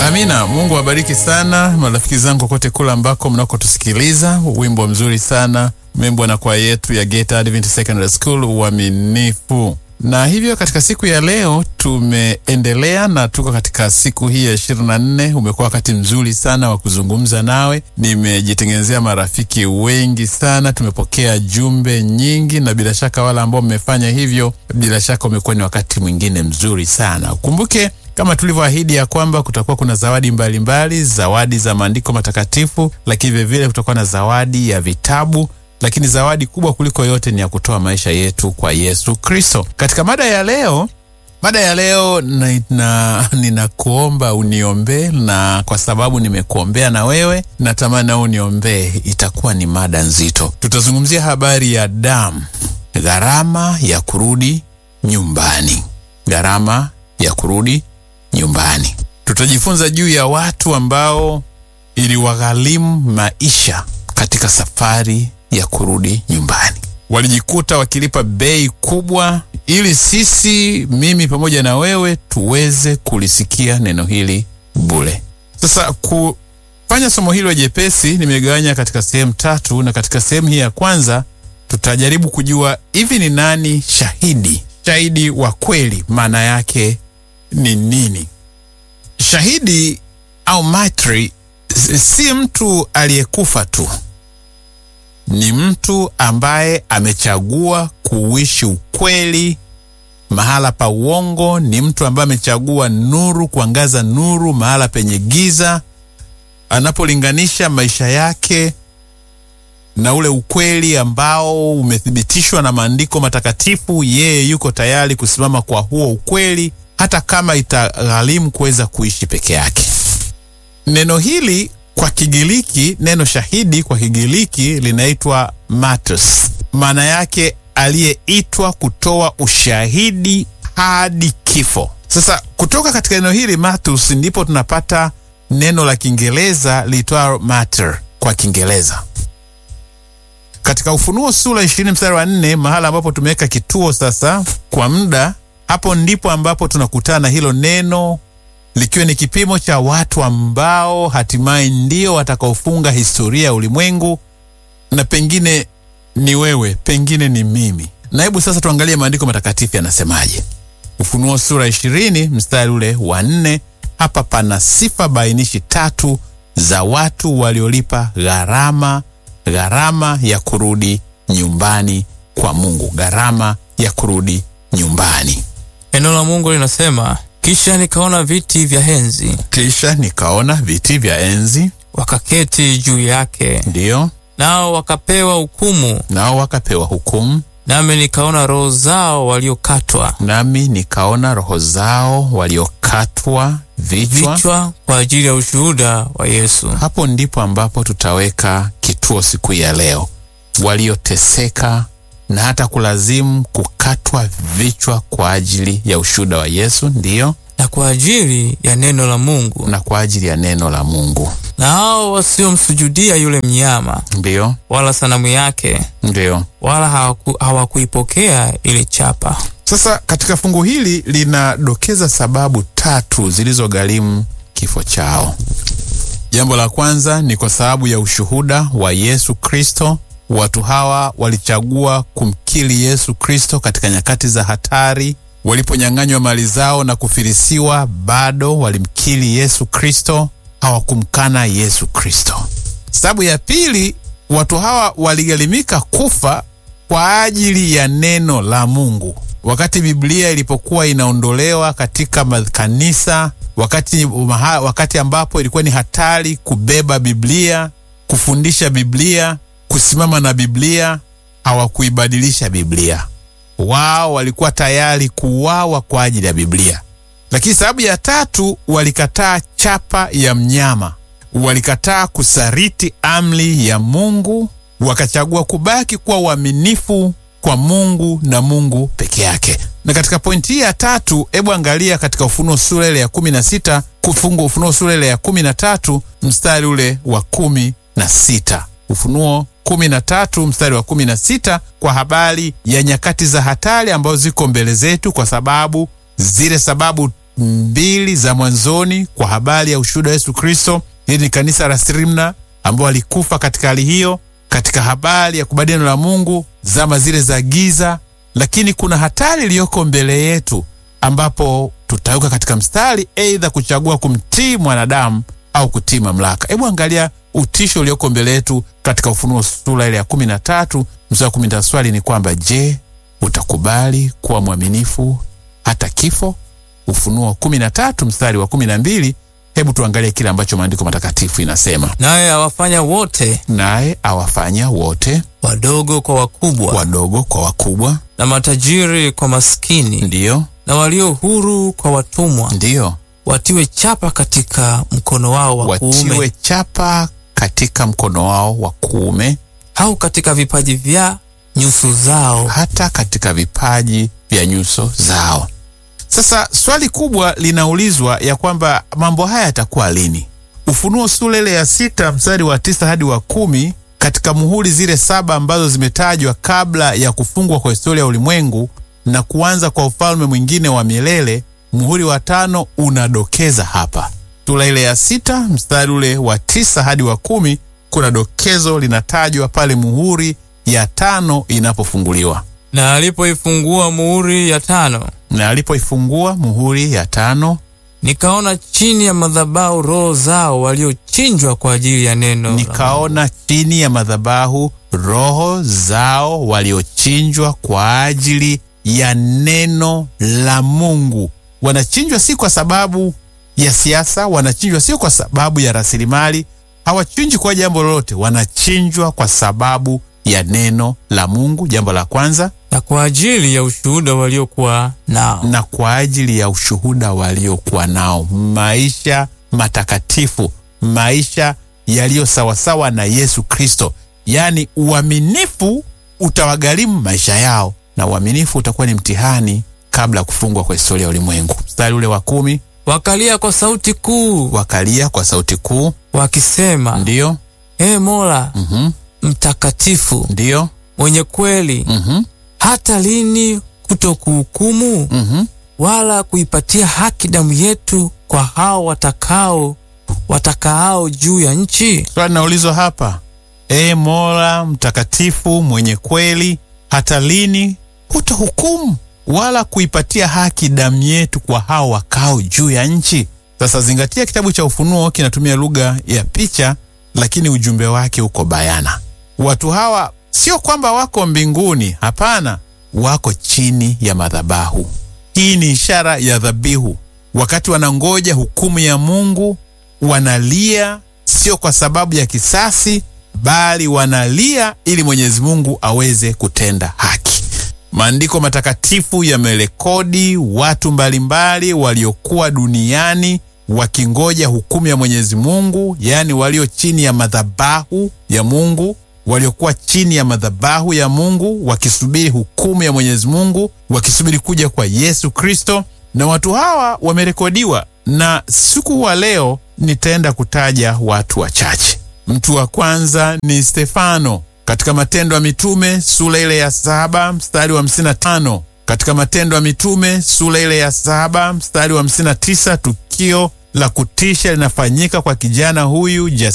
Amina. Mungu awabariki sana marafiki zangu kote kule ambako mnakotusikiliza. Wimbo mzuri sana membwa na kwaya yetu ya Geita Adventist Secondary School, uaminifu. Na hivyo katika siku ya leo tumeendelea na tuko katika siku hii ya ishirini na nne. Umekuwa wakati mzuri sana wa kuzungumza nawe, nimejitengenezea marafiki wengi sana, tumepokea jumbe nyingi, na bila shaka wale ambao mmefanya hivyo, bila shaka umekuwa ni wakati mwingine mzuri sana. Ukumbuke kama tulivyoahidi ya kwamba kutakuwa kuna zawadi mbalimbali mbali, zawadi za maandiko matakatifu, lakini vilevile kutakuwa na zawadi ya vitabu lakini zawadi kubwa kuliko yote ni ya kutoa maisha yetu kwa Yesu Kristo. Katika mada ya leo, mada ya leo ninakuomba uniombee, na kwa sababu nimekuombea na wewe, natamani na uniombee. Itakuwa ni mada nzito. Tutazungumzia habari ya damu, gharama ya kurudi nyumbani, gharama ya kurudi nyumbani. Tutajifunza juu ya watu ambao iliwagharimu maisha katika safari ya kurudi nyumbani. Walijikuta wakilipa bei kubwa ili sisi, mimi pamoja na wewe, tuweze kulisikia neno hili bure. Sasa kufanya somo hilo jepesi, nimegawanya katika sehemu tatu, na katika sehemu hii ya kwanza tutajaribu kujua hivi ni nani shahidi, shahidi wa kweli, maana yake ni nini? Shahidi au matri si mtu aliyekufa tu ni mtu ambaye amechagua kuishi ukweli mahala pa uongo. Ni mtu ambaye amechagua nuru, kuangaza nuru mahala penye giza. Anapolinganisha maisha yake na ule ukweli ambao umethibitishwa na maandiko matakatifu, yeye yuko tayari kusimama kwa huo ukweli, hata kama itagharimu kuweza kuishi peke yake. Neno hili kwa Kigiriki, neno shahidi kwa Kigiriki linaitwa martyrs, maana yake aliyeitwa kutoa ushahidi hadi kifo. Sasa kutoka katika neno hili martyrs ndipo tunapata neno la Kiingereza liitwalo martyr kwa Kiingereza. Katika Ufunuo sura ishirini mstari wa nne, mahala ambapo tumeweka kituo sasa kwa muda, hapo ndipo ambapo tunakutana na hilo neno likiwa ni kipimo cha watu ambao hatimaye ndio watakaofunga historia ya ulimwengu, na pengine ni wewe, pengine ni mimi. Na hebu sasa tuangalie maandiko matakatifu yanasemaje. Ufunuo sura ishirini mstari ule wa nne. Hapa pana sifa bainishi tatu za watu waliolipa gharama, gharama ya kurudi nyumbani kwa Mungu, gharama ya kurudi nyumbani. Neno la Mungu linasema kisha nikaona viti vya enzi, kisha nikaona viti vya enzi, wakaketi juu yake, ndiyo, nao wakapewa hukumu, nao wakapewa hukumu. nami nikaona roho zao waliokatwa Nami nikaona roho zao waliokatwa vichwa. vichwa kwa ajili ya ushuhuda wa Yesu. Hapo ndipo ambapo tutaweka kituo siku ya leo, walioteseka na hata kulazimu kukatwa vichwa kwa ajili ya ushuhuda wa Yesu, ndiyo, na kwa ajili ya neno la Mungu, na kwa ajili ya neno la Mungu, na hao wasiomsujudia yule mnyama ndiyo, wala sanamu yake, ndiyo. wala hawaku, hawakuipokea ile chapa. Sasa katika fungu hili linadokeza sababu tatu zilizogharimu kifo chao. Jambo la kwanza ni kwa sababu ya ushuhuda wa Yesu Kristo. Watu hawa walichagua kumkiri Yesu Kristo katika nyakati za hatari. Waliponyang'anywa mali zao na kufilisiwa, bado walimkiri Yesu Kristo, hawakumkana Yesu Kristo. Sababu ya pili, watu hawa waligharimika kufa kwa ajili ya neno la Mungu. Wakati Biblia ilipokuwa inaondolewa katika makanisa, wakati, wakati ambapo ilikuwa ni hatari kubeba Biblia, kufundisha Biblia, kusimama na Biblia, hawakuibadilisha Biblia. Wao walikuwa tayari kuuawa kwa ajili ya Biblia. Lakini sababu ya tatu, walikataa chapa ya mnyama, walikataa kusariti amri ya Mungu, wakachagua kubaki kuwa uaminifu kwa Mungu na Mungu peke yake. Na katika pointi hii ya tatu, hebu angalia katika Ufunuo sura ile ya kumi na sita kufungu Ufunuo sura ile ya kumi na tatu mstari ule wa kumi na sita Ufunuo kumi na tatu mstari wa kumi na sita kwa habari ya nyakati za hatari ambazo ziko mbele zetu, kwa sababu zile sababu mbili za mwanzoni kwa habari ya ushuhuda wa Yesu Kristo. Hili ni kanisa la Smirna ambao walikufa katika hali hiyo, katika habari ya kubadili neno la Mungu zama zile za giza. Lakini kuna hatari iliyoko mbele yetu, ambapo tutaweka katika mstari, aidha kuchagua kumtii mwanadamu au kutii mamlaka. Hebu angalia utisho ulioko mbele yetu katika Ufunuo sura ile ya kumi na tatu mstari wa kumi na tatu. Swali ni kwamba je, utakubali kuwa mwaminifu hata kifo? Ufunuo kumi na tatu mstari wa kumi na mbili. Hebu tuangalie kile ambacho maandiko matakatifu inasema, naye awafanya wote naye awafanya wote wadogo kwa wakubwa wadogo kwa wakubwa, na matajiri kwa maskini ndiyo na walio huru kwa watumwa, ndiyo, watiwe chapa katika mkono wao wa watiwe kuume chapa katika mkono wao wa kuume, au katika vipaji vya nyuso zao. hata katika vipaji vya nyuso zao. Sasa swali kubwa linaulizwa ya kwamba mambo haya yatakuwa lini? Ufunuo sura ile ya sita mstari wa tisa hadi wa kumi katika muhuri zile saba ambazo zimetajwa kabla ya kufungwa kwa historia ya ulimwengu na kuanza kwa ufalme mwingine wa milele, muhuri wa tano unadokeza hapa. Sura ile ya sita mstari ule wa tisa hadi wa kumi kuna dokezo linatajwa pale muhuri ya tano inapofunguliwa Na alipoifungua muhuri ya tano, na alipoifungua muhuri ya tano nikaona chini ya madhabahu roho zao waliochinjwa kwa ajili ya neno la nikaona chini ya madhabahu roho zao waliochinjwa kwa ajili ya neno la Mungu. Wanachinjwa si kwa sababu ya siasa, wanachinjwa sio kwa sababu ya rasilimali, hawachinjwi kwa jambo lolote, wanachinjwa kwa sababu ya neno la Mungu, jambo la kwanza, na kwa ajili ya ushuhuda waliokuwa nao. na kwa ajili ya ushuhuda waliokuwa nao, maisha matakatifu, maisha yaliyo sawasawa na Yesu Kristo. Yaani uaminifu utawagharimu maisha yao, na uaminifu utakuwa ni mtihani kabla ya kufungwa kwa historia ya ulimwengu. Mstari ule wa kumi, Wakalia kwa sauti kuu wakalia kwa sauti kuu, wakisema, ndiyo Ee Mola mhm, mtakatifu ndiyo mwenye kweli, mhm, hata lini kutokuhukumu mhm. wala kuipatia haki damu yetu kwa hao watakao watakaao juu ya nchi? Swali linaulizwa hapa, e Mola mtakatifu mwenye kweli, hata lini hutahukumu wala kuipatia haki damu yetu kwa hao wakao juu ya nchi? Sasa zingatia, kitabu cha Ufunuo kinatumia lugha ya picha, lakini ujumbe wake uko bayana. Watu hawa sio kwamba wako mbinguni, hapana, wako chini ya madhabahu. Hii ni ishara ya dhabihu. Wakati wanangoja hukumu ya Mungu, wanalia sio kwa sababu ya kisasi, bali wanalia ili Mwenyezi Mungu aweze kutenda haki. Maandiko matakatifu yamerekodi watu mbalimbali waliokuwa duniani wakingoja hukumu ya Mwenyezi Mungu, yaani walio chini ya madhabahu ya Mungu, waliokuwa chini ya madhabahu ya Mungu wakisubiri hukumu ya Mwenyezi Mungu, wakisubiri kuja kwa Yesu Kristo. Na watu hawa wamerekodiwa, na siku wa leo nitaenda kutaja watu wachache. Mtu wa kwanza ni Stefano katika Matendo ya Mitume sura ile ya saba mstari wa hamsini na tano katika Matendo ya Mitume sura ile ya saba mstari wa hamsini na tisa tukio la kutisha linafanyika kwa kijana huyu